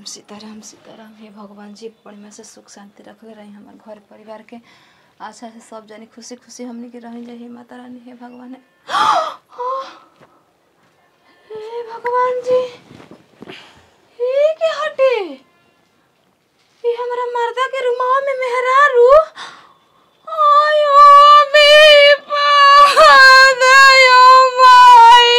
सीताराम सीताराम हे भगवान जी बढ़िया से सुख शांति रखले रही हमारे घर परिवार के अच्छा से सब जानी खुशी खुशी हमनी के रही हे माता रानी हे भगवान हे भगवान जी ये के हटे ये हमारा मर्दा के रुमावा में मेहरारू आयो बे पादायो माई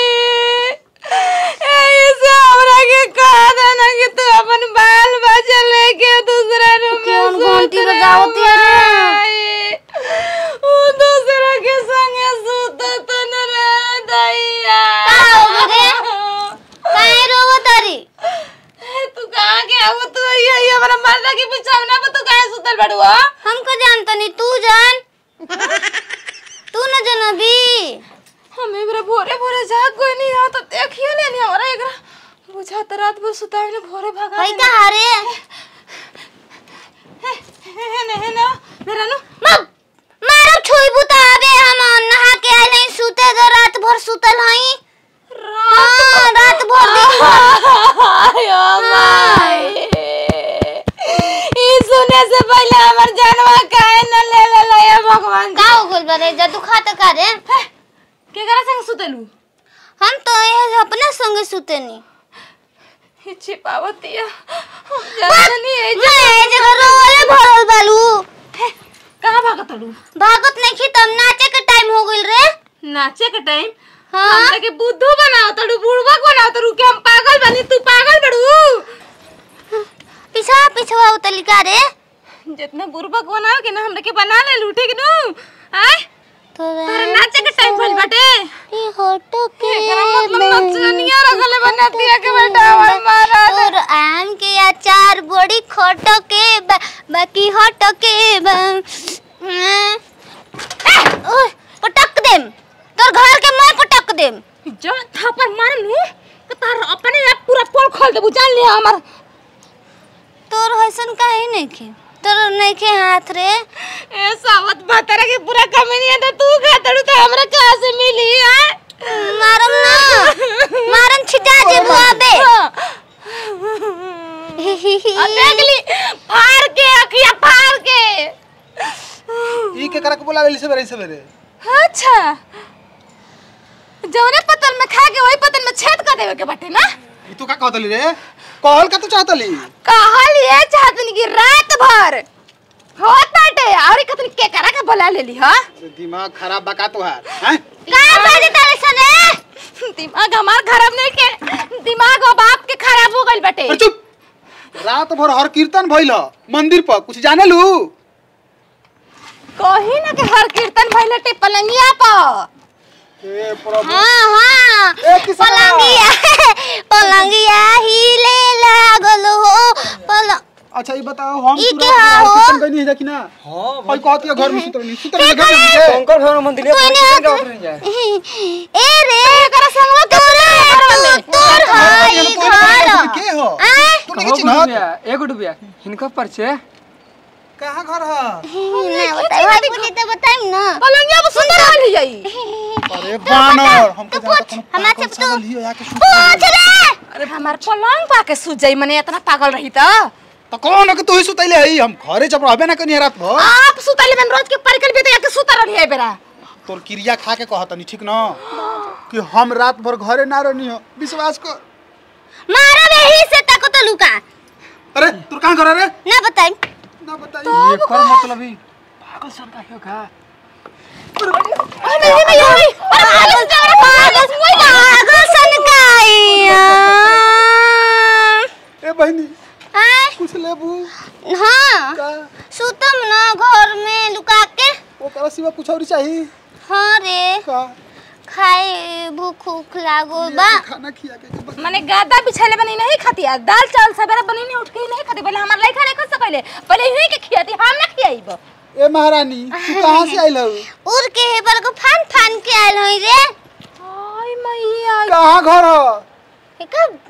ऐसे हमरा के कहा था ना कि तू अपन बाल बच्चा लेके दूसरा रूम कौन में घंटी सूत बजावती है? रही। वो दूसरा के संगे सूत तो न रह दैया का हो गए? काहे रोवो तारी तू कहाँ के अब तू ये ये हमारा मर्दा की बिछौना पे तू काहे सुतल बड़ू हो हमको जानता नहीं तू जान तू न जानबी हम एकरा भोरे भोरे जाग कोई नहीं आ तो देखियो लेनी हमारा एकरा बुझा त रात भर सुतावे ने भोरे भागा हई का हारे है ने है ना मेरा नु मब मारो छुई बुता आबे हम नहा के आइल हई सुते दो रात भर सुतल हई हाँ, रात भर दिन भर आयो माई ई सुने से पहले हमर जानवा काहे न ले ले ले ये भगवान का हो गइल बरे जदू खाता का रे के करा संग सुतलू हम तो ये अपने संगे सुतेनी ही छिपावतिया हम जाननी है मैं ए जगह रोले भरल बालू कहां भागतलू भागत नहीं खी तब नाचे के टाइम हो गइल रे नाचे के टाइम हाँ हमरा के बुद्धू बनाओ तड़ू बुड़बक बनाओ तड़ू के हम पागल बनी तू पागल बड़ू पिछवा पिछवा उतली का रे जितना बुड़बक बनाओ के ना हमरा के बना ले लूटे के नु आय तोरा नाचे के टाइम भइल बाटे ई होटो के एकरा मतलब नचनिया रखले बनातिया के बेटा हमर मारा तोर आम के अचार बड़ी खोटो के बा, बाकी होटो के बा, अं, ओह, पटक देम तोर घर के मैं पटक देम जो थापर मारनू तो तार अपने आप पूरा पोल खोल देबू जान लिया हमर तोर हसन काहे नहीं खे तोर नहीं खे हाथ रे ए सावत भातरा के पूरा कमीनिया तो तू खा तड़ू तो हमरा कहां से मिली है मारम ना मारम छिटा जेबू आबे आ देख ली फाड़ के अखिया फाड़ के ई के करा के बोलावेली सवेरे सवेरे अच्छा जौने पतल में खा के वही पतल में छेद कर देवे के बाटे ना ई तू का कहतली रे कहल का तू चाहतली कहल ये चाहतनी कि रात भर होत बाटे और कतनी के करा के बोला लेली ह अरे दिमाग खराब बका तोहार हैं का बाजे तारे सने दिमाग हमार खराब नहीं के दिमाग और बाप के खराब हो गइल बाटे अरे चुप रात भर हर कीर्तन भइल मंदिर पर कुछ जाने लू कही ना के हर कीर्तन भइल टे पलंगिया पर ए प्रभु हाँ हाँ ए किसान पलंगिया पलंगिया हिले लागल हो पलंग अच्छा ये बताओ हम ई तू के रात हा भर हो? कीर्तन गइनी है जा कि ना हाँ भाई कहती है घर में सुतल नहीं सुतल नहीं घर में सुते। शंकर भगवान मंदिर है कोई अपने नहीं किचन का हाथ- ऑर्डर नहीं जाए ए रे करा संगवा तोरे तू तोर हाई तू तो घर के हो आय तू नहीं कहो चिन्हत डुबिया एगो डुबिया हिनका परिचय कहां घर है ना बताई भाई बोली तो बताई ना पलंगिया पर सुंदर वाली जाई अरे बानर हमको तू जाता पूछ, कोनो हमरा पागल से तू- सागल हियो आके सुत पूछ रे अरे हमार पलंग पाके सूझ जाई मने इतना पागल रही त तो कौन के तू ही सुतैले हई हम घरे जब रहबे ना कनी रात भर आप सुतले में रोज के परिकल भी तो सुता रही है बेरा तोर क्रिया खा के कहतनी ठीक न कि हम रात भर घरे ना रहनी हो विश्वास कर मारा बेही से तक तो लुका अरे तोर कहां घर है रे ना बताई ना बताई ये कर मतलब ही पागल सन का क्यों का अरे नहीं नहीं अरे पागल से अरे पागल पागल सन काई ए बहनी आय कुछ लेबू हाँ का सुतम ना घर में लुका के ओकरा सिवा कुछ और चाहिए हाँ रे का खाए भूख उख लागो बा खाना खिया के के बस। माने गादा बिछाले बनी नहीं खाती है दाल चावल सवेरा बनी नहीं उठ के ही नहीं खाती पहले हमार लइका नहीं खा सकले पहले ही के खियाती हम ना खियाइब ए महारानी तू कहां से आइल हो उड़ के हे पर को फान फान के आयल हई रे हाय मैया कहां घर हो हे कब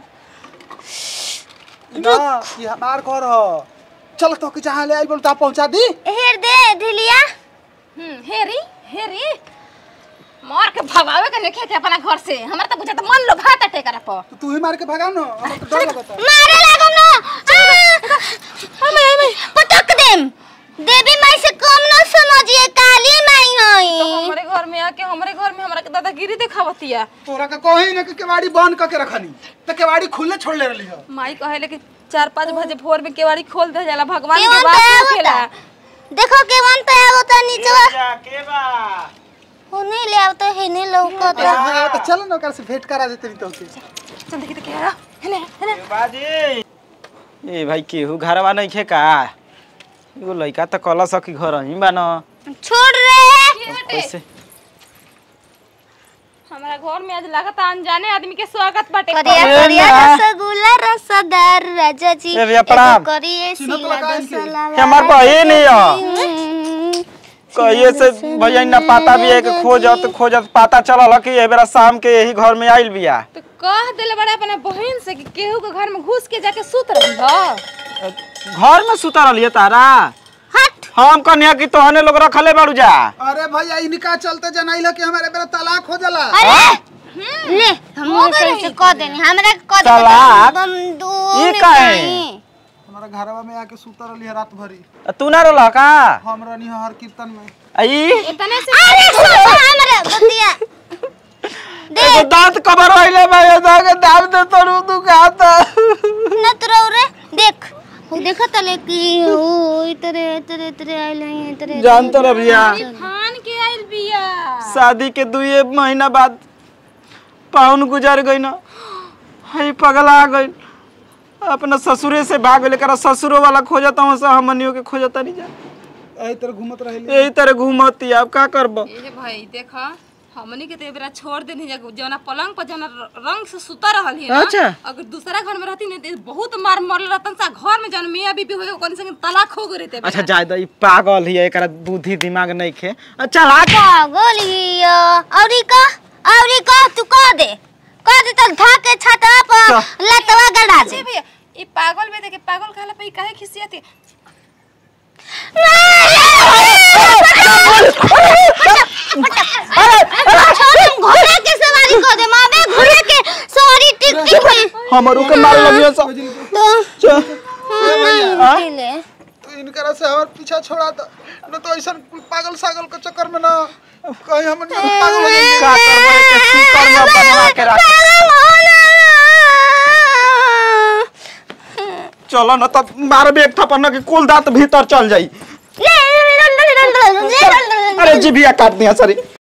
ना ये हमार घर हो चल तो के जहां ले आइल बोल ता पहुंचा दी हेर दे ढिलिया हम्म हेरी हेरी मार के भगावे के नहीं थे अपना घर से हमरा तो बुझा मन लो भात टेकरा पर तो तू ही मार के भगा ना हमरा तो डर लगता मारे लागम ना हमें हमें पटक देम देवी माई से कम न समझिए काली माई होई हमारे घर में आके हमारे घर में हमरा के दादागिरी दिखावतिया तोरा का कहीं ना कि केवाड़ी बंद करके रखनी तो केवाड़ी खुले छोड़ ले रही है माई कहे कि चार पाँच बजे भोर में केवाड़ी खोल दे जाला भगवान केवन के तो बात आवता होखेला देखो केवन तो आवता नीचवा जा के बा होने ले आवता है ने लौकता हाँ, तो चलो ना ओकरा से भेंट करा देते नहीं तो के चल देखी देखी आ हेले हेले बाजी ए भाई केहू घरवा नहीं खे का एगो लइका त कल सकी घर ही बा न छोड़ रे कैसे हमारा घर में आज लागत अनजाने आदमी के स्वागत बाटे करिया अरे करिया ना। रसगुल्ला रसदार राजा जी ए भैया, प्रणाम। एगो करिए सिला दसला ये हमार बहिन ही ह कहिए से भैया ना पता भी है कि खोजत खोजत पता चलल कि ए बेरा शाम के यही घर में आइल बिया तो कह देले बड़ा अपने बहन से कि केहू के घर में घुस के जाके सूत रही हो घर में सुता रहलिए तारा हट हम कन्या की तोहने लोग रखले बाड़ू जा अरे भैया इनका चलते जनाइल कि हमारे बेरा तलाक हो जाला अरे ले हम सही से कह देनी हमरा के कह दे तलाक? हम दो ई में काहे? जाई। हमारा घरवा में आके सुता रही है रात भरी तू ना रोला का हम रहनी है हर कीर्तन में आई इतने से अरे सुन हमरा बतिया एगो दांत कबर होइले बा ये दाग दाब दे तोरू तू खाता न तरौ रे देख वो देखा तले कि ओ इतरे इतरे इतरे आइल है इतरे जान तो भैया खान के आइल बिया शादी के दुए महीना बाद पाहुन गुजर गई ना हई पगला गई अपना ससुरे से भाग गई लेकर ससुरो वाला खोजता हूँ से हमनियों के खोजता नहीं जा यही तरह घूमत रही यही तरह घूमती अब का करब ए भाई देखा हमनी के तो ए बेरा छोड़ देनी जा जौना पलंग पर जौना र- रंग से सुता रहल ही ना अच्छा। अगर दूसरा घर में रहती ना तो बहुत मार मरल रहतन सा घर में जौन मियां बीबी होए ओकन संग तलाक हो गई रहते अच्छा जायदा ई पागल ही है एकरा बुद्धि दिमाग नहीं खे अच्छा हाँ पागल हिया औरी का औरी का तू कह दे कह दे तो धा के छाता पर लतवा गड़ा दे भैया ई पागल में देखे पागल कहला पे ई काहे खिसियत घोड़े के सवारी कह दे मावे घोड़े के सवारी टिक टिक में हमारू के मार लगियो सब तो च- ले तो इनकरा से हमार पीछा छोड़ा दो न तो ऐसा पागल सागल के चक्कर में ना कहीं हम पागल हो जाएंगे का करबो के सीकर में बनवा के रख चलो न तब मारबे एक थप्पड़ न कि कुल दांत भीतर चल जाई अरे जीभिया काट दिया सॉरी